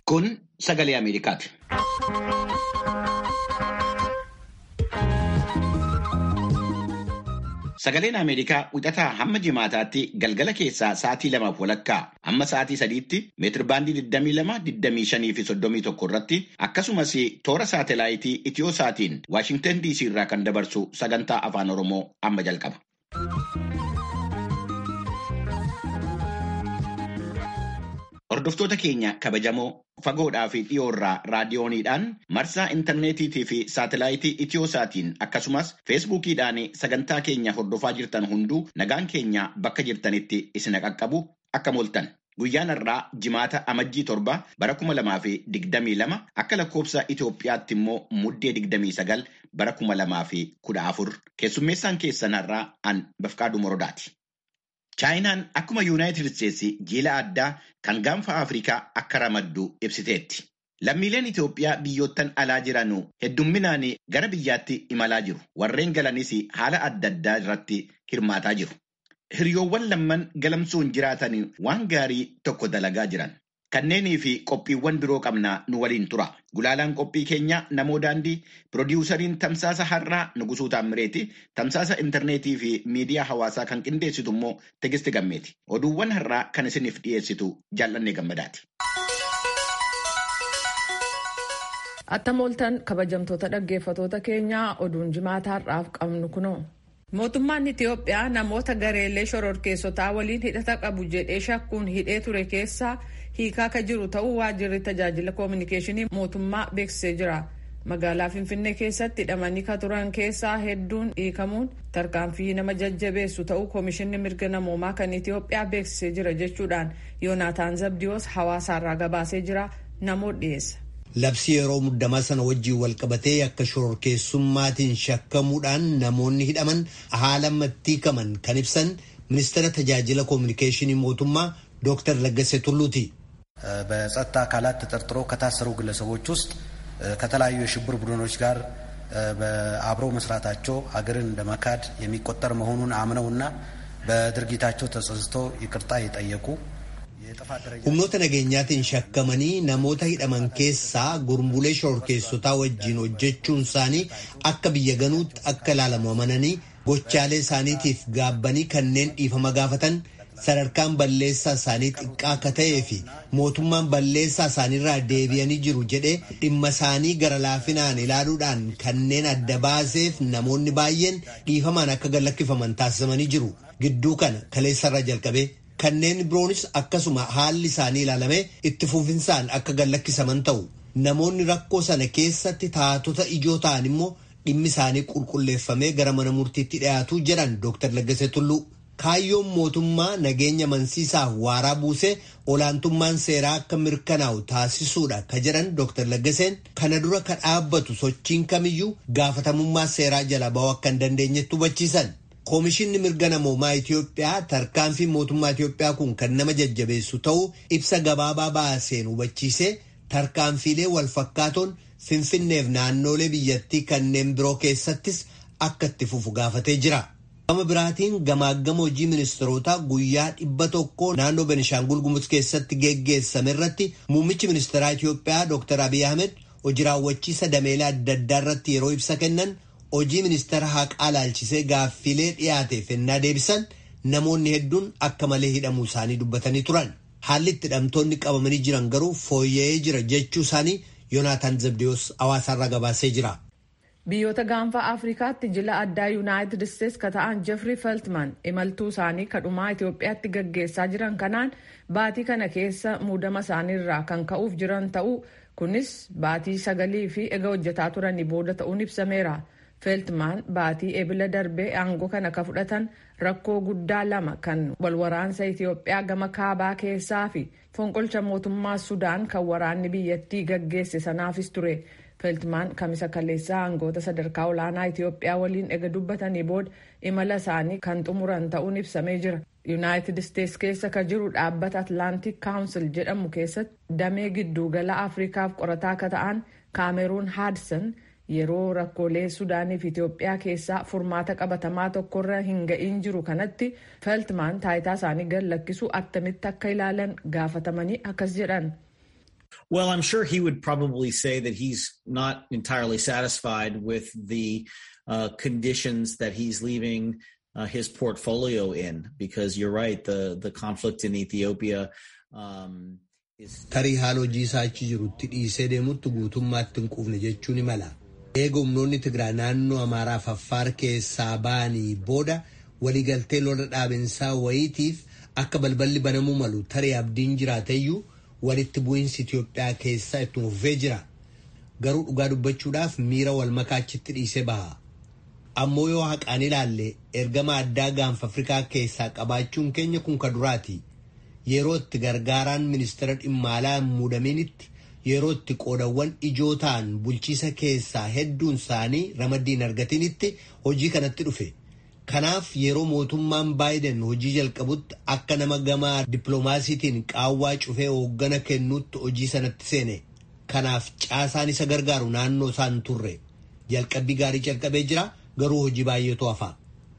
Kun sagalee Ameerikaati. Sagaleen Ameerikaa wixataa hamma jimaataatti galgala keessaa sa'aatii lamaaf walakkaa hamma sa'aatii sadiitti meetirbaandii 22, 25 fi 31 irratti akkasumas toora saatelaayitii Itiyoo-saatiin Waashingtan DC irraa kan dabarsu sagantaa afaan Oromoo amma jalqaba. Hordoftoota keenya kabajamoo fagoodhaa fi dhiyoorraa raadiyooniidhaan marsaa intarneetiitii fi saatelaayitii Itiyoo-saatiin akkasumas feesbuukiidhaan sagantaa keenya hordofaa jirtan hunduu nagaan keenya bakka jirtanitti isin qaqqabu akka mooltan. Guyyaan har'aa jimaata amajjii torba bara kuma lamaa fi digdamii lama akka lakkoofsa Itoophiyaatti immoo muddee digdamii sagal bara kuma lamaa fi kudha afur keessummeessaan keessan har'aa an Bafqaaduu Morodaati. Chaayinaan akkuma Yuunaayitid Isteetsi jiila addaa kan gaanfa Afrikaa akka ramaddu ibsiteetti. Lammiileen Itoophiyaa biyyoottan alaa jiran heddumminaan gara biyyaatti imalaa jiru. Warreen galanis haala adda addaa irratti hirmaataa jiru. Hiriyoowwan lamman galamsuun jiraatan waan gaarii tokko dalagaa jiran. Kanneenii fi qophiiwwan biroo qabnaa nu waliin tura. Gulaalaan qophii keenya namoo daandii, piroodiwusariin tamsaasa har'aa Nugusuu Taammireeti, tamsaasa intarneetii fi miidiyaa hawaasaa kan qindeessitu immoo Tegisti Gammeeti. Oduuwwan har'aa kan isiniif dhiyeessitu jaallannee gammadaati. Attam ooltan kabajamtoota dhaggeeffatoota keenyaa oduun jimaata har'aaf qabnu kunoo. Mootummaan Itiyoophiyaa namoota gareelee shororkeessotaa waliin hidhata qabu jedhee shakkuun hidhee ture keessaa hiikaa akka jiru ta'uu waajjirri tajaajila koominikeeshinii mootummaa beeksisee jira. Magaalaa Finfinnee keessatti hidhamanii ka turan keessaa hedduun hiikamuun tarkaanfii nama jajjabeessu ta'uu koomishinni mirga namoomaa kan Itiyoophiyaa beeksisee jira jechuudhaan Yoonaataan Zabdiyoos hawaasaarraa gabaasee jira namoo dhiyeessa. Labsii yeroo muddamaa sana wajjiin walqabatee akka shororkeessummaatiin shakkamuudhaan namoonni hidhaman haala mattiikaman kan ibsan ministeera tajaajila koominikeeshinii mootummaa ዶክተር ለገሰ ቱሉቲ በጸጥታ አካላት ተጠርጥሮ ከታሰሩ ግለሰቦች ውስጥ ከተለያዩ የሽብር ቡድኖች ጋር አብረው መስራታቸው አገርን እንደ መካድ የሚቆጠር መሆኑን አምነውና በድርጊታቸው ተጸጽተው ይቅርታ የጠየቁ humnoota nageenyaatiin shakkamanii namoota hidhaman keessaa gurmuulee shororkeessotaa wajjiin hojjechuun isaanii akka biyya ganuutti akka ilaalamu amananii gochaalee isaaniitiif gaabbanii kanneen dhiifama gaafatan sadarkaan balleessaa isaanii xiqqaa akka ta'ee fi mootummaan balleessaa isaaniirraa deebi'anii jiru jedhee dhimma isaanii gara laafinaan ilaaluudhaan kanneen adda baaseef namoonni baay'een dhiifamaan akka gallakkifaman taasifamanii jiru gidduu kana kaleessarraa jalqabee. kanneen biroonis akkasuma haalli isaanii ilaalamee itti fufinsaan akka gallakkisaman ta'u namoonni rakkoo sana keessatti taatota ijoo ta'an immoo dhimmi isaanii qulqulleeffamee gara mana murtiitti dhiyaatu jedhan Dr. Laggasee Tulluu. Kaayyoon mootummaa nageenya amansiisaaf waaraa buusee olaantummaan seeraa akka mirkanaa'u taasisuudha ka jedhan Dr. Laggaseen kana dura ka dhaabbatu sochiin kamiyyuu gaafatamummaa seeraa jala ba'uu akka hin dandeenyetti hubachiisan. Koomishinni mirga namoomaa Itoophiyaa tarkaanfii mootummaa Itoophiyaa kun kan nama jajjabeessu ta'uu ibsa gabaabaa baaseen hubachiisee tarkaanfiilee wal fakkaatoon Finfinneef naannoolee biyyattii kanneen biroo keessattis akka itti fufu gaafatee jira. Gama biraatiin gamaagama hojii ministeerotaa guyyaa dhibba tokko naannoo Benishaangul Gumuz keessatti geggeessame irratti muummichi ministeeraa Itoophiyaa Dr. Abiy Ahmed hojii raawwachiisa dameelee adda addaa irratti yeroo ibsa kennan hojii ministeera haqaa laalchisee gaaffiilee dhiyaateef ennaa deebisan namoonni hedduun akka malee hidhamuu isaanii dubbatanii turan haalli itti hidhamtoonni qabamanii jiran garuu fooyya'ee jira jechuu isaanii yoonaataan zabdiyoos hawaasaarraa gabaasee jira. biyyoota gaanfa afrikaatti jila addaa yuunaayitid isteets ka ta'an jeffrey feltman imaltuu isaanii kadhumaa itiyoophiyaatti gaggeessaa jiran kanaan baatii kana keessa muudama isaaniirraa kan ka'uuf jiran ta'uu kunis baatii sagalii fi ega hojjetaa turanii booda ta'uun ibsameera. feeltmaan baatii ebila darbee aangoo kana ka fudhatan rakkoo guddaa lama kan walwaraansa itiyoophiyaa gama kaabaa keessaa fi fonqolcha mootummaa sudaan kan waraanni biyyattii gaggeesse sanaafis ture feeltmaan kamisa kaleessaa aangoota sadarkaa olaanaa itiyoophiyaa waliin ega dubbatanii booda imala isaanii kan xumuran ta'uun ibsamee jira yuunaayitid isteets keessa ka jiru dhaabbata atlaantik kaawunsil jedhamu keessatti damee giddugala afrikaaf qorataa ka ta'an kaameruun haadsan yeroo rakkoolee sudaanii fi itiyoophiyaa keessaa furmaata qabatamaa tokkorra hin ga'iin jiru kanatti feeltmaan taayitaa isaanii gad lakkisuu attamitti akka ilaalan gaafatamanii akkas jedhan. Well, I'm sure he would probably say that he's not entirely satisfied with the uh, conditions that he's leaving uh, his portfolio in, because you're right, the the conflict in Ethiopia. Um, Tarii haala hojii isaa achi jirutti dhiisee deemutti guutummaatti hin quufne jechuu ni mala. Eega humnoonni Tigraay naannoo Amaaraa fi Affaar keessaa ba'anii booda waliigaltee lola dhaabinsaa wayiitiif akka balballi banamuu malu tarii abdiin jiraateyyuu walitti bu'iinsi Itoophiyaa keessaa itti fufee jira. Garuu dhugaa dubbachuudhaaf miira wal makaa achitti dhiisee baha. Ammoo yoo haqaan ilaalle ergama addaa gaanfa Afrikaa keessaa qabaachuun keenya kun ka duraati. Yeroo itti gargaaraan ministeera dhimma alaa hin muudaminitti yeroo itti qoodawwan ijoo ta'an bulchiisa keessaa hedduun isaanii ramaddii hin argatinitti hojii kanatti dhufe. Kanaaf yeroo mootummaan baayiden hojii jalqabutti akka nama gamaa dippiloomaasiitiin qaawwaa cufee hooggana kennuutti hojii sanatti seene. Kanaaf caasaan isa gargaaru naannoo isaan turre. Jalqabbii gaarii calqabee jira garuu hojii baay'eetu hafa.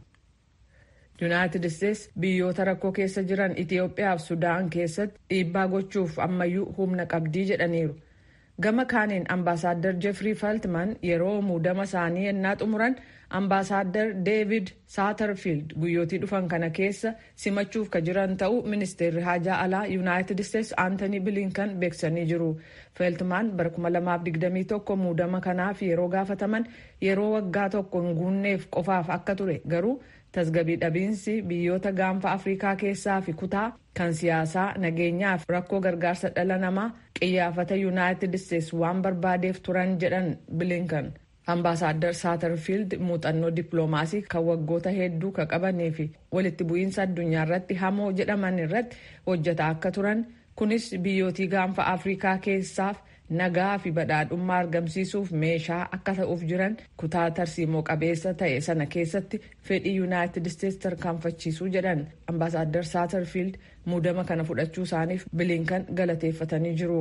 yuunaayitid isteets biyyoota rakkoo keessa jiran itiyoophiyaa fi sudaan keessatti dhiibbaa gochuuf ammayyuu humna qabdii jedhaniiru gama kaaniin ambaasaaddar jeffrii faltman yeroo muudama isaanii ennaa xumuran ambaasaaddar deevid saatarfiild guyyootii dhufan kana keessa simachuuf ka jiran ta'uu ministeerri haajaa alaa yuunaayitid isteets aantanii bilinkan beeksanii jiru feeltmaan bara 2021 muudama kanaaf yeroo gaafataman yeroo waggaa tokko hin guunneef qofaaf akka ture garuu tasgabii dhabiinsi biyyoota gaanfa afrikaa keessaa fi kutaa kan siyaasaa nageenyaa fi rakkoo gargaarsa dhala namaa qiyyaafata yuunaayitid isteets waan barbaadeef turan jedhan bilinkan ambaasaaddar saatarfiild muuxannoo dippiloomaasii kan waggoota hedduu ka qabanii fi walitti bu'iinsa addunyaa irratti hamoo jedhaman irratti hojjetaa akka turan kunis biyyootii gaanfa afrikaa keessaaf nagaa fi badhaadhummaa argamsiisuuf meeshaa akka ta'uuf jiran kutaa tarsiimoo qabeessa ta'e sana keessatti fedhii yuunaayitid isteets tarkaanfachiisuu jedhan ambaasaaddar saatarfiild muudama kana fudhachuu isaaniif bilinkan galateeffatanii jiru.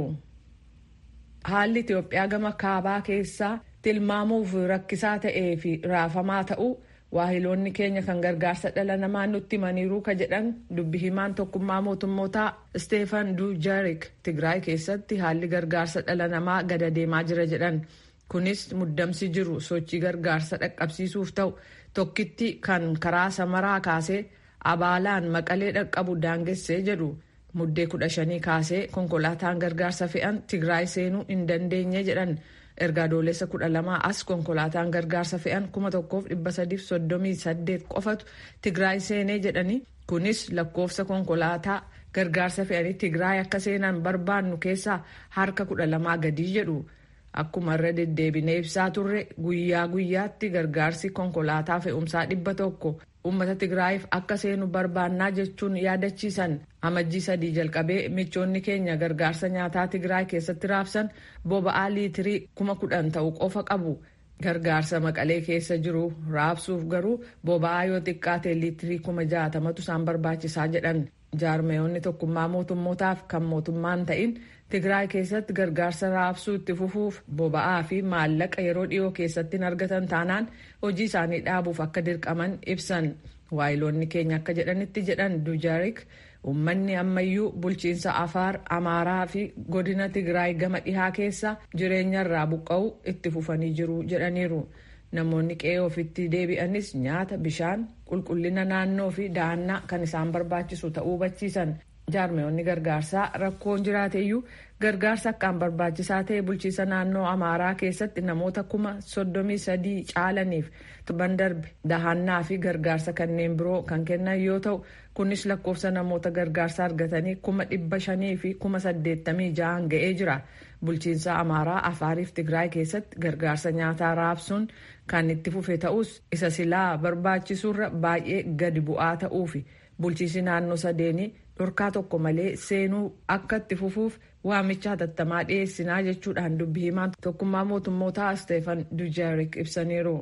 haalli itiyoophiyaa gama kaabaa keessaa tilmaamuuf rakkisaa ta'ee fi raafamaa ta'uu waahiloonni keenya kan gargaarsa dhala namaa nutti himaniiru ka jedhan dubbi himaan tokkummaa mootummootaa isteefan duujarik tigraay keessatti haalli gargaarsa dhala namaa gada deemaa jira jedhan kunis muddamsi jiru sochii gargaarsa dhaqqabsiisuuf ta'u tokkitti kan karaa samaraa kaasee abaalaan maqalee dhaqqabu daangessee jedhu muddee kudha shanii kaasee konkolaataan gargaarsa fe'an tigraay seenuu hin dandeenye jedhan ergaa adoolessa kudha lamaa as konkolaataan gargaarsa fe'an kuma tokkoof dhibba sadiif soddomii saddeet qofatu tigraay seenee jedhani kunis lakkoofsa konkolaataa gargaarsa fe'anii tigraay akka seenan barbaannu keessaa harka kudha lamaa gadii jedhu akkuma irra deddeebinee ibsaa turre guyyaa guyyaatti gargaarsi konkolaataa fe'umsaa dhibba tokko uummata tigraayiif akka seenu barbaannaa jechuun yaadachiisan amajjii sadii jalqabee michoonni keenya gargaarsa nyaataa tigraay keessatti raabsan boba'aa liitirii kuma kudhan ta'u qofa qabu gargaarsa maqalee keessa jiru raabsuuf garuu boba'aa yoo xiqqaate liitirii kuma jaatamatu isaan barbaachisaa jedhan jaarmeeyonni tokkummaa mootummootaaf kan mootummaan ta'in tigraay keessatti gargaarsa raabsuu itti fufuuf boba'aa fi maallaqa yeroo dhiyoo keessatti hin argatan taanaan hojii isaanii dhaabuuf akka dirqaman ibsan waayiloonni keenya akka jedhanitti jedhan dujarik uummanni ammayyuu bulchiinsa afaar amaaraa fi godina tigraay gama dhihaa keessa jireenya irraa buqqa'u itti fufanii jiru jedhaniiru namoonni qe'ee ofitti deebi'anis nyaata bishaan qulqullina naannoo fi dahannaa kan isaan barbaachisu ta'uu hubachiisan jaarmeeyonni gargaarsaa rakkoon jiraateyyuu gargaarsa akkaan barbaachisaa ta'e bulchiisa naannoo amaaraa keessatti namoota kuma soddomii sadii caalaniif torban darbe dahannaa fi gargaarsa kanneen biroo kan kennan yoo ta'u kunis lakkoofsa namoota gargaarsa argatanii kuma dhibba shanii fi kuma saddeettamii ja'an ga'ee jira bulchiinsa amaaraa afaariif tigraay keessatti gargaarsa nyaataa raabsuun kan itti fufe ta'us isa silaa barbaachisurra baay'ee gadi bu'aa ta'uufi bulchiisi naannoo sadeenii dhorkaa tokko malee seenuu akka itti fufuuf waamicha hatattamaa dhiyeessinaa jechuudhaan dubbi himaan tokkummaa mootummootaa Steefan Dujarik ibsaniiru.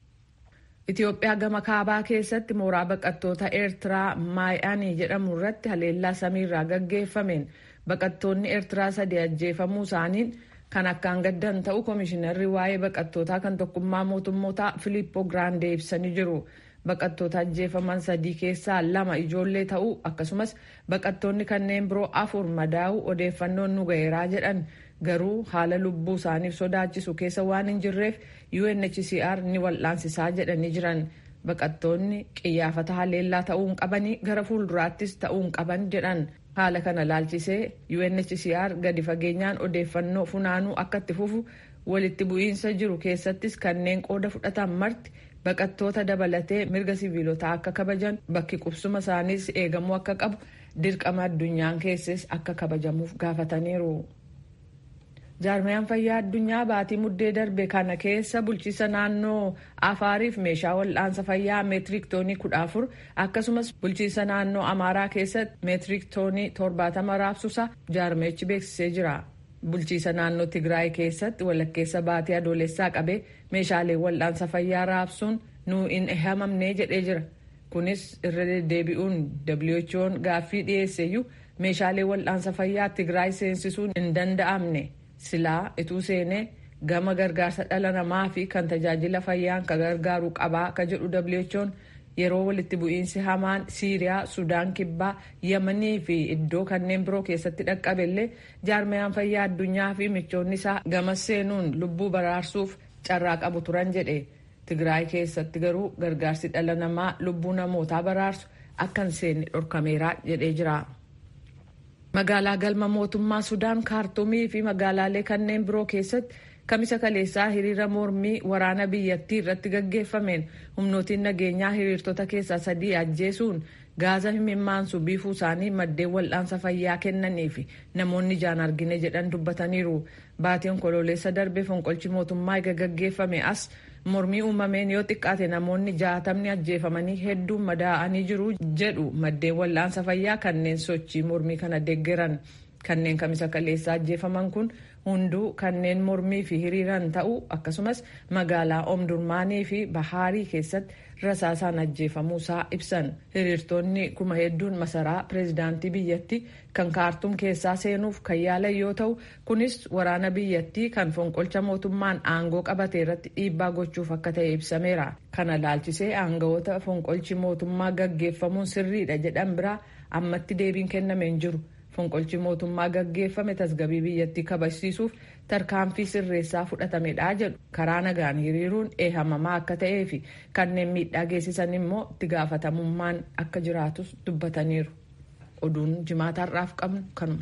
Itoophiyaa gama kaabaa keessatti mooraa baqattoota Eertiraa Maay'anii jedhamu irratti haleellaa samiirraa gaggeeffameen baqattoonni Eertiraa sadii ajjeefamuu isaaniin kan akkaan gaddan ta'u komishinarri waa'ee baqattootaa kan tokkummaa mootummootaa Filiippo Giraandee ibsanii jiru. baqattoota ajjeefaman sadii keessaa lama ijoollee ta'uu akkasumas baqattoonni kanneen biroo afur madaa'uu odeeffannoon nu ga'eeraa jedhan garuu haala lubbuu isaaniif sodaachisu keessa waan hin jirreef UNHCR ni wal'aansisaa jedhanii jiran. Baqattoonni qiyyaafata haleellaa ta'uu hin qabanii gara fuulduraattis ta'uu hin qaban jedhan. Haala kana laalchisee UNHCR gadi fageenyaan odeeffannoo funaanuu akka itti fufu walitti bu'iinsa jiru keessattis kanneen qooda fudhatan marti baqattoota dabalatee mirga siviilotaa akka kabajan bakki qubsuma isaaniis eegamuu akka qabu dirqama addunyaan keesses akka kabajamuuf gaafataniiru. jaarmayaan fayyaa addunyaa baatii muddee darbe kana keessa bulchiisa naannoo afaariif meeshaa wal'aansa fayyaa meetirik toonii kudha afur akkasumas bulchiisa naannoo amaaraa keessatti meetirik toonii torbaatama raabsuusa jaarmeechi beeksisee jira. bulchiisa naannoo tigraay keessatti walakkeessa baatii adoolessaa qabee meeshaalee wal'aansa fayyaa raabsuun nu hin ehamamne jedhee jira kunis irra deddeebi'uun who'n gaaffii dhiyeesseeyyuu meeshaalee wal'aansa fayyaa tigraay seensisuun hin danda'amne silaa ituu seenee gama gargaarsa dhala namaa fi kan tajaajila fayyaan ka gargaaru qabaa ka jedhu who'n yeroo walitti bu'iinsi hamaan siiriyaa sudaan kibbaa yamanii fi iddoo kanneen biroo keessatti dhaqqabellee jaarmayaan fayyaa addunyaa fi michoonni isaa gama seenuun lubbuu baraarsuuf carraa qabu turan jedhe tigraay keessatti garuu gargaarsi dhala namaa lubbuu namootaa baraarsu akka hin seenne dhorkameera jedhee jira. magaalaa galma mootummaa sudaan kaartumii fi magaalaalee kanneen biroo keessatti kamisa kaleessaa hiriira mormii waraana biyyattii irratti gaggeeffameen humnootiin nageenyaa hiriirtota keessaa sadii ajjeesuun gaaza himimmaansu biifuu isaanii maddeen wal'aansa fayyaa kennanii fi namoonni ijaan argine jedhan dubbataniiru baatii onkololeessa darbe fonqolchi mootummaa eega gaggeeffame as mormii uumameen yoo xiqqaate namoonni jaatamni ajjeefamanii hedduun madaa'anii jiru jedhu maddeen wal'aansa fayyaa kanneen sochii mormii kana deeggeran kanneen kamisa kaleessaa ajjeefaman kun hunduu kanneen mormii fi hiriiran ta'uu akkasumas magaalaa omdurmaanii fi bahaarii keessatti rasaasaan ajjeefamuusaa ibsan hiriirtonni kuma hedduun masaraa pireezidaantii biyyattii kan kaartum keessaa seenuuf kan yaalan yoo ta'u kunis waraana biyyattii kan fonqolcha mootummaan aangoo qabate irratti dhiibbaa gochuuf akka ta'e ibsameera kana laalchisee aangawoota fonqolchi mootummaa gaggeeffamuun sirriidha jedhan biraa ammatti deebiin kenname hin jiru. fonqolchi mootummaa gaggeeffame tasgabii biyyattii kabachiisuuf tarkaanfii sirreessaa fudhatamedha jedhu karaa nagaan hiriiruun eehamamaa akka ta'ee fi kanneen miidhaa geessisan immoo itti gaafatamummaan akka jiraatus dubbataniiru oduun jimaataarraaf qabnu kanuma.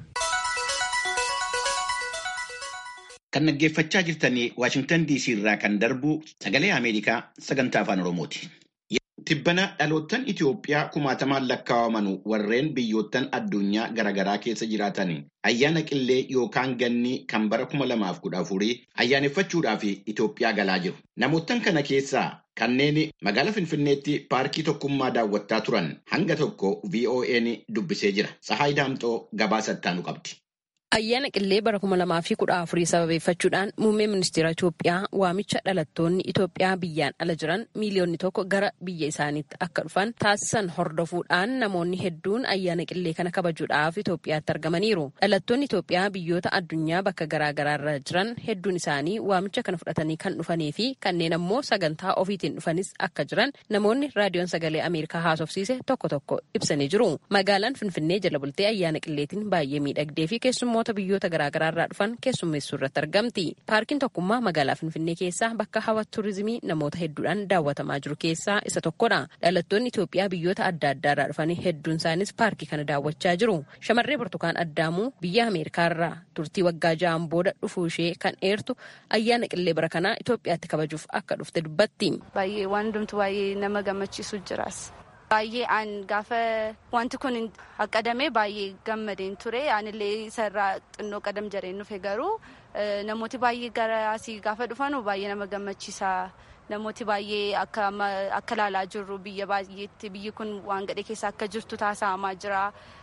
kan dhaggeeffachaa jirtanii waashingtan dc irraa kan darbu sagalee ameerikaa sagantaa afaan oromooti. Tibbana dhaloottan Itoophiyaa kumaatamaan lakkaa'aman warreen biyyoottan addunyaa garaagaraa keessa jiraatan ayyaana qillee yookaan ganni kan bara kuma lamaaf kudha afurii ayyaaneffachuudhaaf Itoophiyaa galaa jiru. Namoottan kana keessaa kanneen magaalaa Finfinneetti paarkii tokkummaa daawwattaa turan hanga tokko VOA'n dubbisee jira. Sahaay Daamxoo gabaasa ittaanu qabdi. Ayyaana qillee bara kuma lamaa fi kudha afurii sababeeffachuudhaan muummee ministeera Itoophiyaa waamicha dhalattoonni Itoophiyaa biyyaan ala jiran miiliyoonni tokko gara biyya isaaniitti akka dhufan taasisan hordofuudhaan namoonni hedduun ayyaana qillee kana kabajuudhaaf Itoophiyaatti argamaniiru. Dhalattoonni Itoophiyaa biyyoota addunyaa bakka garaagaraa irra jiran hedduun isaanii waamicha kana fudhatanii kan dhufanii fi kanneen ammoo sagantaa ofiitiin dhufanis akka jiran namoonni raadiyoon sagalee Ameerikaa haasofsiise tokko tokko ibsanii jiru. Magaalaan Finfinnee jala bultee ayyaana qilleetiin baay'ee miidhagdee fi keessummaa namoota biyyoota garaagaraa irraa dhufan keessummeessuu irratti argamti. Paarkiin tokkummaa magaalaa Finfinnee keessaa bakka hawwata turizimii namoota hedduudhaan daawwatamaa jiru keessaa isa tokkodha. Dhalattoonni Itoophiyaa biyyoota adda addaa irraa dhufan hedduun isaanis paarkii kana daawwachaa jiru. Shamarree Burtukaan Addaamuu biyya Ameerikaa irraa turtii waggaa ja'aan booda dhufuu ishee kan eertu ayyaana qillee bara kanaa Itoophiyaatti kabajuuf akka dhufte dubbatti. Baay'ee waan hundumtu baay'ee nama gammachiisu jiras. Baay'ee aan gaafa wanti kun haqqadamee baay'ee gammadeen ture anillee isarraa xinnoo qadam jareen dhufe garuu namooti baay'ee gara asii gaafa dhufanu baay'ee nama gammachiisa. Namooti baay'ee akka ilaalaa jirru biyya baay'eetti biyyi kun waan gadhee keessa akka jirtu taasifamaa jira.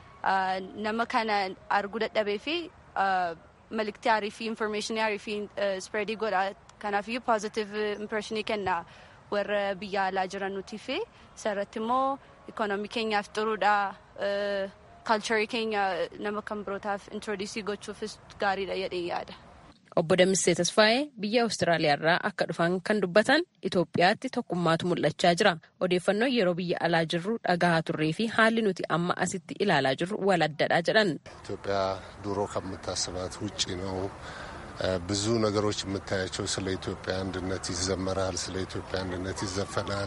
Nama kana arguu dadhabee fi maliktii aarii fi infoormeeshinii aarii fi spreedii godha. Kanaafiyyuu poozitiiv impireeshinii kenna. warra biyya alaa jiran nuti fi isarratti immoo ikoonoomii keenyaaf xuruudha kaalcharii keenya nama kan birootaaf introduusii gochuufis gaariidha jedhee yaada. Obbo Damissee Tasfaayee biyya Awustiraaliyaa irraa akka dhufan kan dubbatan Itoophiyaatti tokkummaatu mul'achaa jira. Odeeffannoo yeroo biyya alaa jirru dhagahaa turree fi haalli nuti amma asitti ilaalaa jirru wal addadha jedhan. ኢትዮጵያ ድሮ ከምታስባት ውጭ ነው ብዙ ነገሮች የምታያቸው ስለ ኢትዮጵያ አንድነት ይዘመራል፣ ስለ ኢትዮጵያ አንድነት ይዘፈናል።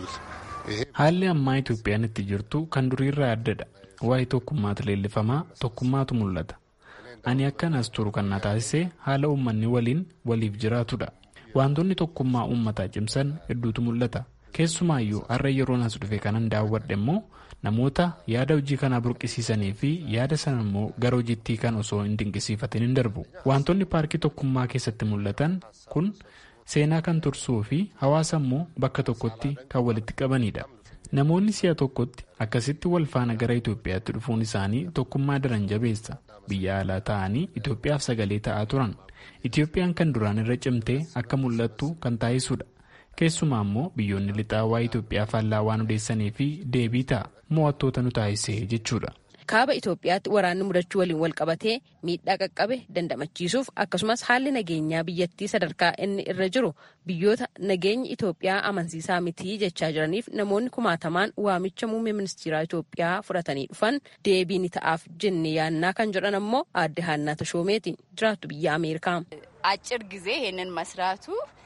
haalli ammaa Itoophiyaan itti jirtu kan duriirraa addadha. Waa'ee tokkummaatu leellifamaa tokkummaatu mul'ata. Ani akkan as turu kan na taasise haala uummanni waliin waliif jiraatudha. Wantoonni tokkummaa uummataa cimsan hedduutu mul'ata. Keessumaayyuu har'a yeroon as dhufe kanan daawwadhe immoo namoota yaada hojii kanaa burqisiisanii fi yaada sana immoo gara hojiittii kan osoo hin dinqisiifatin hin darbu. Wantoonni paarkii tokkummaa keessatti mul'atan kun seenaa kan tursuu fi hawaasa immoo bakka tokkotti kan walitti qabanidha. Namoonni si'a tokkotti akkasitti wal faana gara Itoophiyaatti dhufuun isaanii tokkummaa daran jabeessa. Biyya alaa ta'anii Itoophiyaaf sagalee ta'aa turan. Itoophiyaan kan duraan irra cimtee akka mul'attu kan taasisudha. Keessumaa immoo biyyoonni lixaa waa'ee Itoophiyaa faallaa waan odeessanii fi deebii ta'a mo'attoota nu taasisee jechuudha. kaaba Itoophiyaatti waraanni mudachuu waliin wal qabatee miidhaa qaqqabe dandamachiisuuf akkasumas haalli nageenyaa biyyattii sadarkaa inni irra jiru biyyoota nageenyi Itoophiyaa amansiisaa mitii jechaa jiraniif namoonni kumaatamaan waamicha muummee ministeeraa Itoophiyaa fudhatanii dhufan deebii ni ta'aaf jenne yaannaa kan jedhan ammoo aadde Haannaa Tashoomeeti jiraattu biyya Ameerikaa. አጭር ጊዜ ይሄንን መስራቱ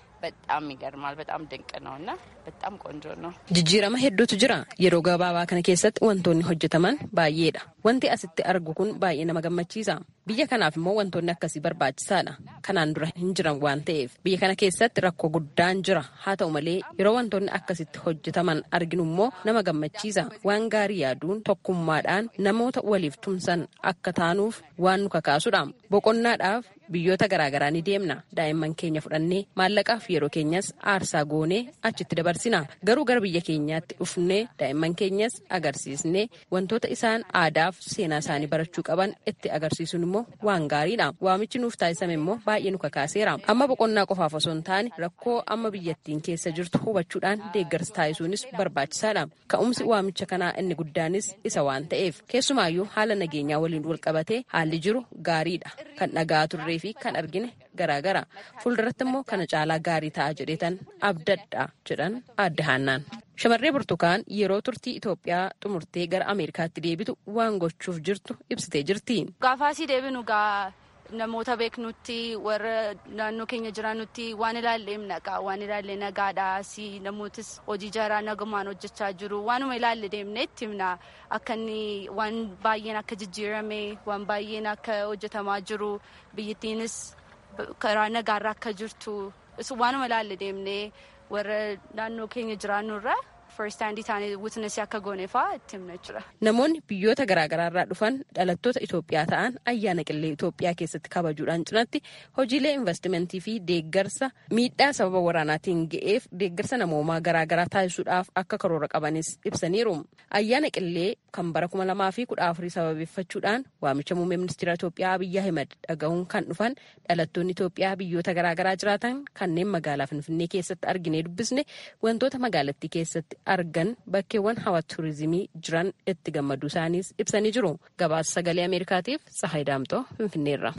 በጣም ይገርማል። በጣም ድንቅ ነው እና በጣም ቆንጆ ነው። Jijjiirama hedduutu jira. Yeroo gabaabaa kana keessatti wantoonni hojjetaman baay'eedha. Wanti asitti argu kun baay'ee nama gammachiisa. Biyya kanaaf immoo wantoonni akkasii barbaachisaadha. Kanaan dura hin jiran waan ta'eef biyya kana keessatti rakkoo guddaan jira. Haa ta'u malee yeroo wantoonni akkasitti hojjetaman arginu immoo nama gammachiisa. Waan gaarii yaaduun tokkummaadhaan namoota waliif tumsan akka taanuuf waan nu kakaasudha. Boqonnaadhaaf biyyoota garaagaraa ni deemna. Daa'imman keenya fudhannee maallaqaaf yeroo keenyas aarsaa goonee achitti dabarsina. Garuu gara biyya keenyaatti dhufnee daa'imman keenyas agarsiisnee wantoota isaan aadaaf seenaa isaanii barachuu qaban itti agarsiisuun immoo waan gaariidha. Waamichi nuuf taasisame immoo baay'ee nu kakaaseera. Amma boqonnaa qofaaf osoo hin taane rakkoo amma biyyattiin keessa jirtu hubachuudhaan deeggarsa taasisuunis barbaachisaadha. Ka'umsi waamicha kanaa inni guddaanis isa waan ta'eef keessumaayyuu haala nageenyaa waliin wal qabatee haalli jiru gaariidha. Kan dhagaa turree fi kan argine garaagara. Fuulduratti immoo kana caalaa gaarii ta'a jedheetan abdadha jedhan aadde haannaan. Shamarree Burtukaan yeroo turtii Itoophiyaa xumurtee gara Ameerikaatti deebitu waan gochuuf jirtu ibsitee jirti. Gaafaasii deebinu gaa namoota beeknutti warra naannoo keenya jiraannutti waan ilaallee nagaa waan ilaallee nagaadha si namootis hojii jaraa nagumaan hojjechaa jiru waanuma ilaalle deemnee itti himna akka inni waan baay'een akka jijjiirame waan baay'een akka hojjetamaa jiru biyyattiinis karaa nagaarra akka jirtu waanuma ilaalle deemnee warra naannoo keenya jiraannurra first hand isaanii witnessii akka gooneefaa itti himna jechuudha. Namoonni biyyoota garaagaraarraa dhufan dhalattoota Itoophiyaa ta'an ayyaana qillee Itoophiyaa keessatti kabajuudhaan cinatti hojiilee investimentii fi deeggarsa miidhaa sababa waraanaatiin ga'eef deeggarsa namoomaa garaagaraa taasisuudhaaf akka karoora qabanis ibsaniiru. Ayyaana qillee kan bara kuma lamaa fi kudha afurii sababeeffachuudhaan waamicha muummee ministeera Itoophiyaa Abiyyi Ahimad dhaga'uun kan dhufan dhalattoonni Itoophiyaa biyyoota garaagaraa jiraatan kanneen magaalaa Finfinnee keessatti arginee dubbisne wantoota magaalattii keessatti argan bakkeewwan hawwata tuurizimii jiran itti gammaduu isaaniis ibsanii jiru. Gabaasa sagalee Ameerikaatiif Tsahaay Daamtoo Finfinneerra.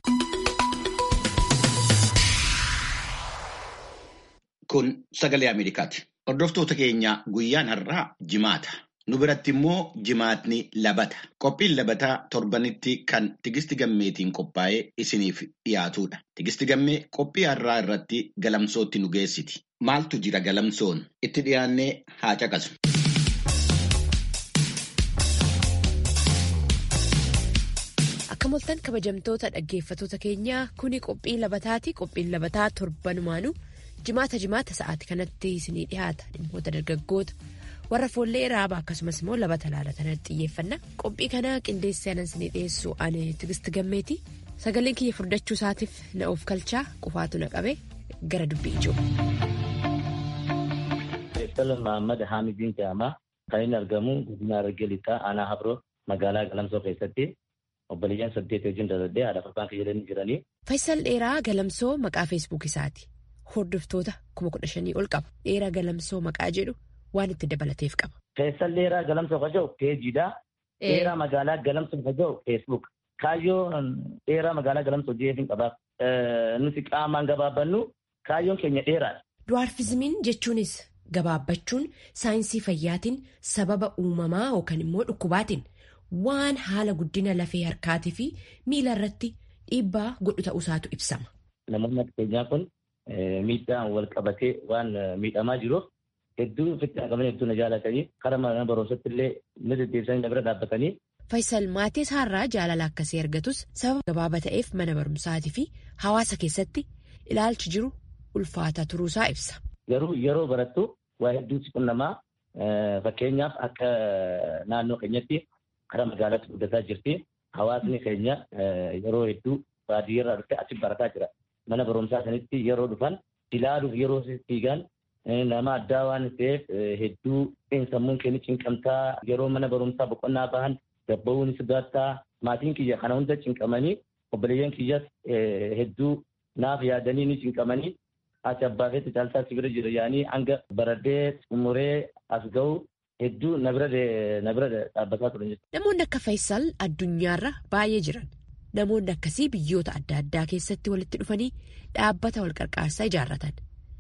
Kun sagalee Ameerikaati. Hordoftoota keenya guyyaan har'aa jimaata. Nu biratti immoo jimaatni labata. Qophiin labataa torbanitti kan tigisti gammeetiin qophaa'ee isiniif dhiyaatudha. Tigisti gammee qophii har'aa irratti galamsootti nu geessiti. Maaltu jira galamsoon? Itti dhiyaannee haa caqasu. Akka moltan kabajamtoota dhaggeeffatoota keenyaa kuni qophii labataati. Qophiin labataa torbanumaanuu jimaata jimaata sa'aatii kanatti isinii dhiyaata. Dhimmoota dargaggoota warra foollee raabaa akkasumas immoo labata laalatanitti xiyyeeffanna. Qophii kana qindeessee anan isinii dhiyeessu ani tigisti gammeeti. Sagaleen kiyya furdachuu isaatiif na of kalchaa qufaatu na qabe gara dubbii ijoo. Salan Mahammad Haamidiin jedhama. Kan inni argamu godina Harargee Lixaa aanaa Habiroo magaalaa Galamsoo keessatti obboleeyyan saddeet wajjin daladhee haadha abbaan fayyadanii jiranii. Faayisal Dheeraa Galamsoo maqaa feesbuuk isaati. Hordoftoota kuma kudha shanii ol qaba. Dheeraa Galamsoo maqaa jedhu waan itti dabalateef qaba. Faayisal Dheeraa Galamsoo kan jedhu peejiidha. Dheeraa magaalaa Galamsoo kan jedhu feesbuuk. Kaayyoo dheeraa magaalaa Galamsoo jeefiin qabaaf nuti qaamaan gabaabbannu kaayyoon keenya dheeraadha. Duwaarfizimiin jechuunis gabaabbachuun saayinsii fayyaatiin sababa uumamaa yookaan immoo dhukkubaatiin waan haala guddina lafee harkaatii fi miila irratti dhiibbaa godhu ta'uusaatu ibsama. namoonni akka keenyaa kun miidhaan wal qabatee waan miidhamaa jiruuf hedduu ofitti haqamanii hedduu na jaalatanii karaa mana barumsaatti illee na deddeebisanii na bira dhaabbatanii. Faayisal maatii isaarraa jaalala akkasii argatus sababa gabaabaa ta'eef mana barumsaatii fi hawaasa keessatti ilaalchi jiru ulfaataa turuusaa ibsa. Garuu yeroo barattu waa hedduutti qunnamaa fakkeenyaaf akka naannoo keenyatti karaa magaalaatti guddataa jirti. Hawaasni keenya yeroo hedduu baadiyyaarraa dhufee achi barataa jira. Mana barumsaa sanitti yeroo dhufan ilaaluuf yeroo fiigan nama addaa waan ta'eef hedduu sammuun keenya cinqamtaa yeroo mana barumsaa boqonnaa bahan gabba'uun sodaattaa maatiin kiyya kana hunda cinqamanii obboleeyyan kiyyas hedduu naaf yaadanii ni cinqamanii ati abbaa feetti caaltaa si bira jira yaanii hanga baradhee xumuree as ga'u hedduu na bira dhaabbataa turan jechuudha. Namoonni akka Faayisal addunyaarra baay'ee jiran. Namoonni akkasii biyyoota adda addaa keessatti walitti dhufanii dhaabbata wal qarqaarsaa ijaarratan.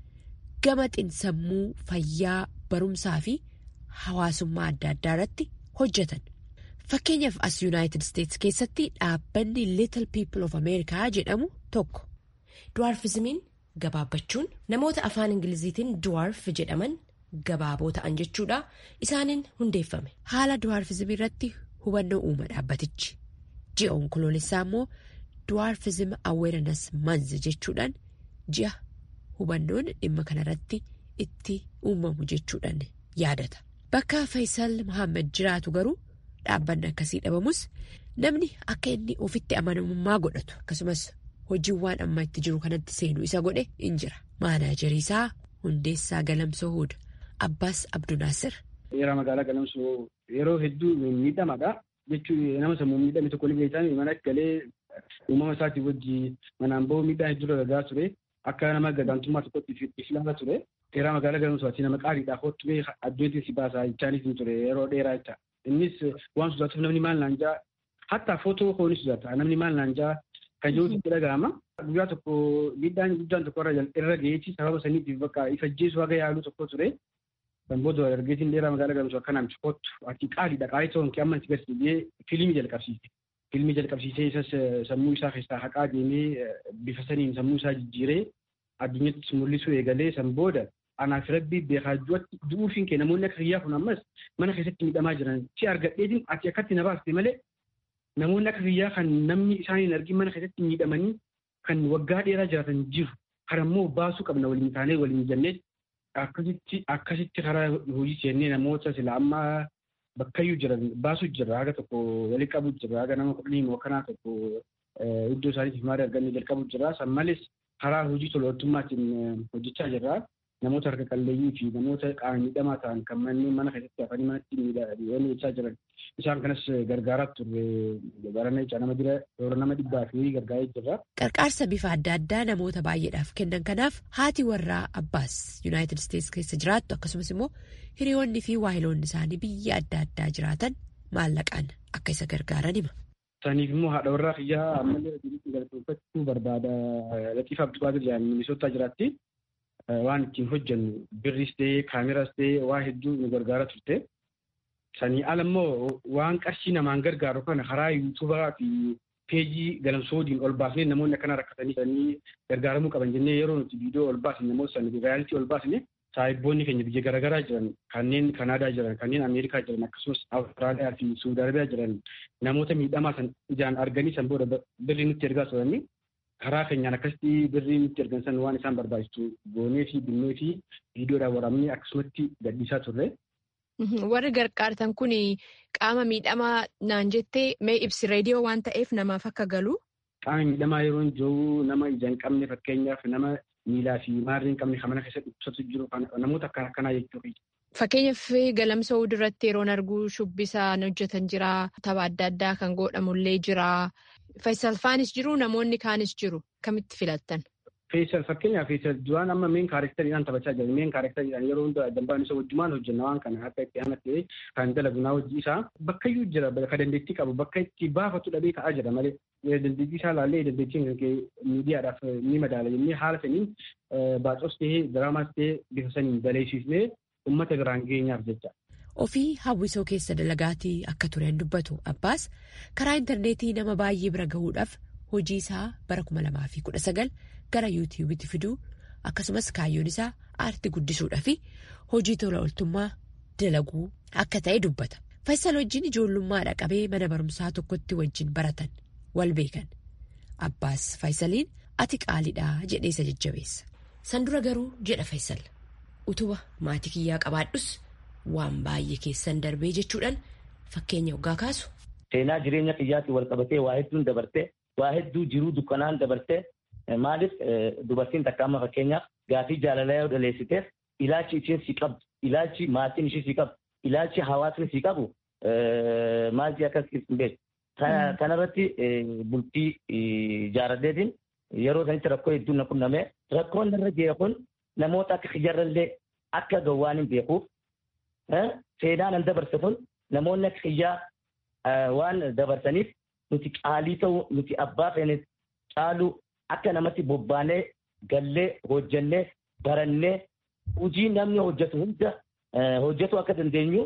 Gama xinsammuu fayyaa barumsaa fi hawaasummaa adda addaa irratti hojjetan. Fakkeenyaaf as Yuunaayitid Isteetsi keessatti dhaabbanni Little People of America jedhamu tokko. Duwaarfizimiin gabaabbachuun namoota afaan Ingiliziitiin duwaarf jedhaman gabaaboo ta'an jechuudha. Isaaniin hundeeffame. Haala duwaarfizimii irratti hubannoo uuma dhaabbatichi. Ji'a onkoloolessaa immoo duwaarfizim aweeranas manz jechuudhaan ji'a hubannoon dhimma kanarratti itti uumamu jechuudhaan yaadata. Bakka Faayisal Muhammad jiraatu garuu. Dhaabbanni akkasii dhabamus namni akka inni ofitti amanamummaa godhatu akkasumas hojiiwwan amma itti jiru kanatti seenuu isa godhe in jira. Maanaajarii isaa hundeessaa Galamsoo Huda Abbaas Abdunaasir. Yeroo magaalaa Galamsoo yeroo hedduu miidhamaadha. Jechuun nama sammuu miidhame tokko illee isaan mana galee uumama isaatii wajjin manaan bahu miidhaa hedduu dalagaa ture. Akka nama gadaantummaa tokkotti islaama ture. Yeroo magaalaa Galamsoo ati nama qaaliidhaaf hottumee addeetti si baasaa jechaanis ture yeroo dheeraa jecha. Innis waan sodaatuuf namni maal naan jaa hatta footoo koo ni sodaata namni maal naan jaa kan jiruutti itti dhaga'ama. Guyyaa tokko miidhaan guddaan tokko irra gaheetii sababa saniitiif bakka ifajjeessu haga yaaluu tokko ture. Kan booda dargaggeessin dheeraa magaalaa Galamsoo akkanaan kottu ati qaaliidha qaalii ta'uun kee amma itti garsiisee fiilmii jalqabsiise. Fiilmii jalqabsiisee isas sammuu isaa keessaa haqaa deemee bifa saniin sammuu isaa jijjiiree addunyatti mul'isuu eegalee san booda anaaf rabbii beekaajuwatti du'uufiin kee namoonni akka kiyyaa kun ammas mana keessatti miidhamaa jiran si argadheetiin ati akkatti na baaste malee namoonni akka kiyyaa kan namni isaaniin argin mana keessatti miidhamanii kan waggaa dheeraa jiraatan jiru karammoo baasuu qabna waliin taanee waliin jennee akkasitti akkasitti karaa hojii seennee namoota sila amma bakkayyuu jiran baasuu jira haga tokko walii qabu jira haga nama kudhanii moo kanaa tokko iddoo isaaniitiif maarii argannee jalqabu jira san malees karaa hojii tolootummaatiin hojjechaa jirra. namoota harka qalleeyyii fi namoota qaama miidhamaa ta'an kan manneen mana keessatti hafanii manatti miidhaan jechaa jiran isaan kanas gargaaraa turre barana jecha nama jira yeroo nama dhibbaa fi gargaaree jirra. Qarqaarsa bifa adda addaa namoota baay'eedhaaf kennan kanaaf haati warraa Abbaas Yuunaayitid Isteetsi keessa jiraattu akkasumas immoo hiriyoonni fi waahiloonni isaanii biyya adda addaa jiraatan maallaqaan akka isa gargaaran hima. Saniif immoo haadha warraa kiyyaa ammallee galateeffachuu barbaada Latiif Abduqaadir jedhamu Minisootaa jiraatti. waan ittiin hojjennu birris ta'ee kaameraas ta'ee waa hedduu nu gargaara turte. Sanii ala immoo waan qarshii namaan gargaaru kana karaa yuutuubaa fi peejii galamsoodiin ol baasnee namoonni akkana rakkatanii sanii gargaaramuu qaban jennee yeroo nuti viidiyoo ol baasne namoota sanii reyaalitii ol baasne saahibboonni keenya biyya garaagaraa jiran kanneen Kanaadaa jiran kanneen Ameerikaa jiran akkasumas Awustiraaliyaa fi Suudi Arabiyaa jiran namoota miidhamaa san ijaan arganii san booda birrii nutti ergaa turanii karaa keenyaan akkasitti birrii nutti ergan san waan isaan barbaachisu goonee fi binnee fi viidiyoodhaan waraabnee akkasumatti gadhiisaa turre. Warri gargaartan kun qaama miidhamaa naan jettee mee ibsi reediyoo waan ta'eef namaaf akka galu. Qaama miidhamaa yeroo jiru nama ija hin qabne fakkeenyaaf nama miilaa fi maarrii hin qabne kan mana keessatti ibsatu jiru namoota akkana akkanaa jechuudha. Fakkeenyaaf galamsoo duratti yeroon arguu shubbisaan hojjetan jira tapha adda addaa kan godhamullee jira. Faayisal faanis jiru namoonni kaanis jiru kamitti filattan? Faayisal fakkeenyaaf Faayisal duraan amma meen kaarektariidhaan taphachaa jira. Meen kaarektariidhaan yeroo hunda dambaan isa wajjumaan hojjenna waan kana akka itti aanatti kan dalagu naa hojii isaa bakkayyuu jira ka dandeettii qabu bakka itti baafatu dhabee ka'aa jira malee dandeettii isaa laallee dandeettiin miidiyaadhaaf ni madaala jennee haala saniin baacos ta'ee diraamaas ta'ee bifa saniin baleessisnee uummata biraan geenyaaf jecha. Ofii hawwisoo keessa dalagaatii akka tureen dubbatu Abbaas karaa intarneetii nama baay'ee bira gahuudhaaf hojii isaa bara 2019 gara yuutiyuubitti fiduu akkasumas kaayyoon isaa aartii guddisuudhaa fi hojii tola ooltummaa dalaguu akka ta'e dubbata. Faayisal wajjin ijoollummaadha qabee mana barumsaa tokkotti wajjin baratan wal beekan. Abbaas Faayisaliin ati qaaliidhaa jedhee isa jajjabeessa. San dura garuu jedha Faayisal utuba maatii kiyyaa qabaadhus waan baay'ee keessan darbee jechuudhaan fakkeenya hoggaa kaasu. Seenaa jireenya kiyyaatiin wal qabatee waa hedduun dabartee waa hedduu jiruu dukkanaan dabartee maaliif dubartiin takka amma fakkeenyaaf gaafii jaalalaa yoo dhaleessiteef ilaalchi isheen si qabdu ilaalchi maatiin ishee si qabdu ilaalchi hawaasni si qabu maalti akkas hin beeku. Kanarratti bultii jaaladheetiin yeroo sanitti rakkoo hedduun na qunname rakkoon irra jiru kun namoota akka kiyyarrallee akka gowwaan hin beekuuf seenaan an dabarse kun namoonni akka kiyyaa waan dabarsaniif nuti qaalii ta'uu nuti abbaa feenes caaluu akka namatti bobbaanee gallee hojjannee barannee hojii namni hojjetu hunda hojjetu akka dandeenyu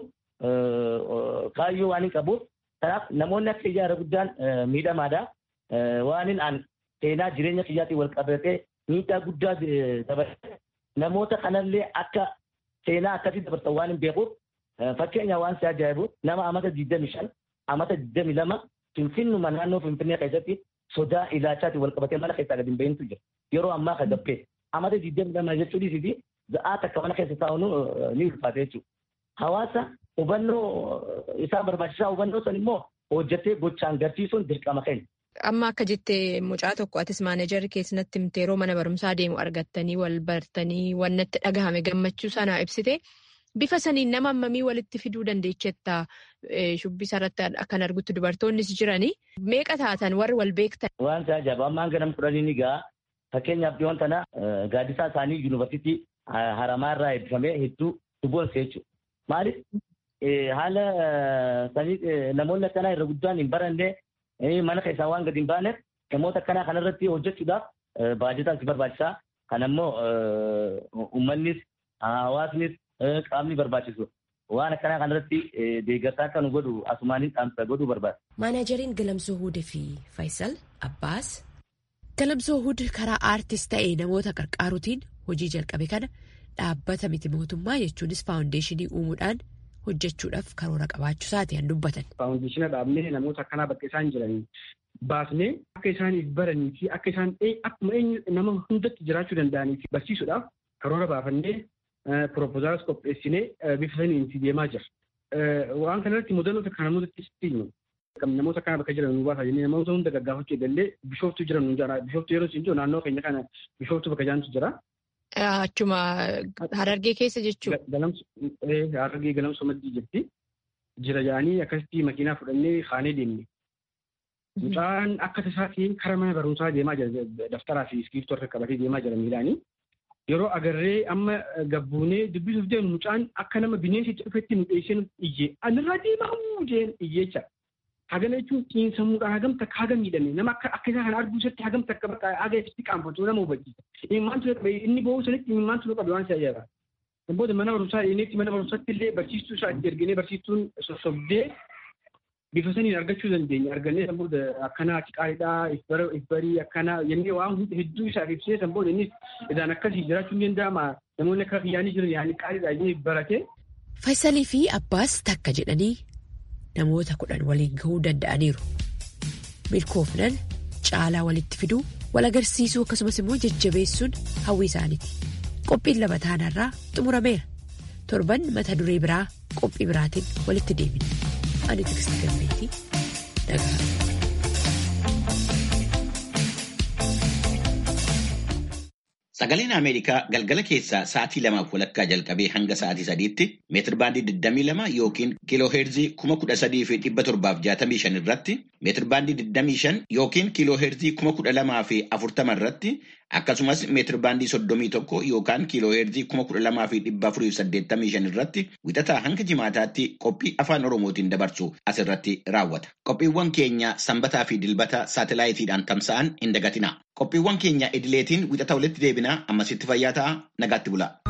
kaayyoo waan hin qabuuf kanaaf namoonni akka kiyyaa irra guddaan miidhamaadha. Waan hin aan seenaa jireenya kiyyaatiin wal qabatee miidhaa guddaa dabalatee namoota kanallee akka seenaa akkasii dabarsan waan hin beekuuf fakkeenya waan si ajaa'ibu nama amata 25 amata 22 finfinnuma naannoo finfinnee keessatti sodaa ilaalchaatiin wal qabatee mana keessaa gadi hin bahintu jira. Yeroo ammaa ka gabbee amata 22 jechuu dhiisiti za'aa takka mana keessa taa'uun ni ulfaate jechuudha. Hawaasa hubannoo isaa barbaachisaa hubannoo san immoo hojjetee gochaan garsiisuun dirqama keenya. Amma akka jettee mucaa tokko atis maaneejarri keessatti himte yeroo mana barumsaa deemu argattanii wal bartanii wannatti dhagahame gammachuu sanaa ibsite bifa saniin nama hammamii walitti fiduu dandeechetta shubbisa irratti akkan argutti dubartoonnis jiranii meeqa taatan warri wal beektan. Waan ajaa'iba ammaan ganam kudhanii ni ga'a fakkeenyaaf dhiyoon tana gaaddisaa isaanii yuunivarsiitii haramaa irraa eebbifamee hedduu duboonse jechuudha. Maaliif haala sanii namoonni akkanaa irra guddaan hin baranne mana keessaa waan gadi hin baaneef namoota akkanaa kanarratti hojjechuudhaaf baajataan si barbaachisaa. Kan ammoo uummannis hawaasnis qaamni barbaachisu waan akkanaa kanarratti deeggarsaa akka nu godhu asumaaniin dhaamsa godhuu barbaada. Maanaajariin Galamsoo Hudee fi Faayisal Abbaas Galamsoo Hud karaa aartist ta'ee namoota qarqaaruutiin hojii jalqabe kana dhaabbata miti mootummaa jechuunis faawundeeshinii uumuudhaan hojjechuudhaaf karoora qabaachuu isaati kan dubbatan. Faawundeeshina dhaabnee namoota akkanaa bakka isaan jiranii baasnee akka isaaniif baranii fi akka isaan akkuma eenyu nama hundatti jiraachuu danda'anii fi barsiisuudhaaf karoora baafannee piroopozaals qopheessinee bifa saniin itti deemaa jira. Waan kanarratti mudannoo takka namootatti itti namoota akkana bakka jiran nu baasa jennee namoota hunda gaggaafachuu eegallee bishooftuu jiran nu jira. Bishooftuu yeroo isin jiru naannoo keenya kana bishooftuu bakka jaantu jira. Achuma harargee keessa jechuudha. Harargee galamsoo maddii jirti. Jira jaanii akkasitti makiinaa fudhannee kaanee deemne. Mucaan akka tasaatiin karaa mana barumsaa deemaa jira. Daftaraa fi iskiriiptoo harka qabatee deemaa jira miilaanii. Yeroo agarree amma gabbuunee dubbisuuf deemu mucaan akka nama bineensitti dhufetti nu dheessee iyyee anirraa deemaa jeen iyyeecha. Hagana jechuun xiinsammuudhaan hagam takka haga miidhame nama akka akka isaa kana arguu isatti hagam takka bakka haga itti qaanfatu nama hubachiisa. Imimmaantu qabe inni ba'uu sanitti imimmaantu qabe waan si ajaa'iba. Booda mana barumsaa dhiyeenyetti mana barumsaatti illee barsiistuu isaa itti erginee barsiistuun sossobdee bifa saniin argachuu dandeenya. Argannee san booda akkanaa qaaliidhaa ifbarii akkanaa jennee waan hedduu isaaf ibsee san booda innis idaan akkasii jiraachuu ni danda'ama. Namoonni akka kiyyaanii jiran yaa'anii qaaliidhaa jennee barate. Faayisalii fi Abbaas takka jedhanii namoota kudhan waliin gahuu danda'aniiru. Milkoofnan caalaa walitti fiduu wal agarsiisuu akkasumas immoo jajjabeessuun hawwii isaaniiti. Qophiin lama taanarraa xumurameera. Torban mata duree biraa qophii biraatiin walitti deemina. Ani Tikstii Gammeetii Dhagaa. Sagaleen Ameerikaa galgala keessaa sa'aatii lamaaf walakkaa jalqabee hanga sa'aatii sadiitti meetir baandii 22 yookiin kiiloo heerzii 13,765 irratti meetir baandii 25 yookiin kiiloo heerzii 12,040 irratti akkasumas meetir baandii 31 yookaan kiiloo heerzii 12,485 irratti wixataa hanga jimaataatti qophii afaan oromootiin dabarsu asirratti raawwata. Qophiiwwan keenya sanbataa fi dilbata saatalaayitiidhaan tamsa'an hin dagatina. Qophiiwwan keenya idileetiin wixata walitti deebinaa ammasitti fayyaa ta'a nagaatti bulaa.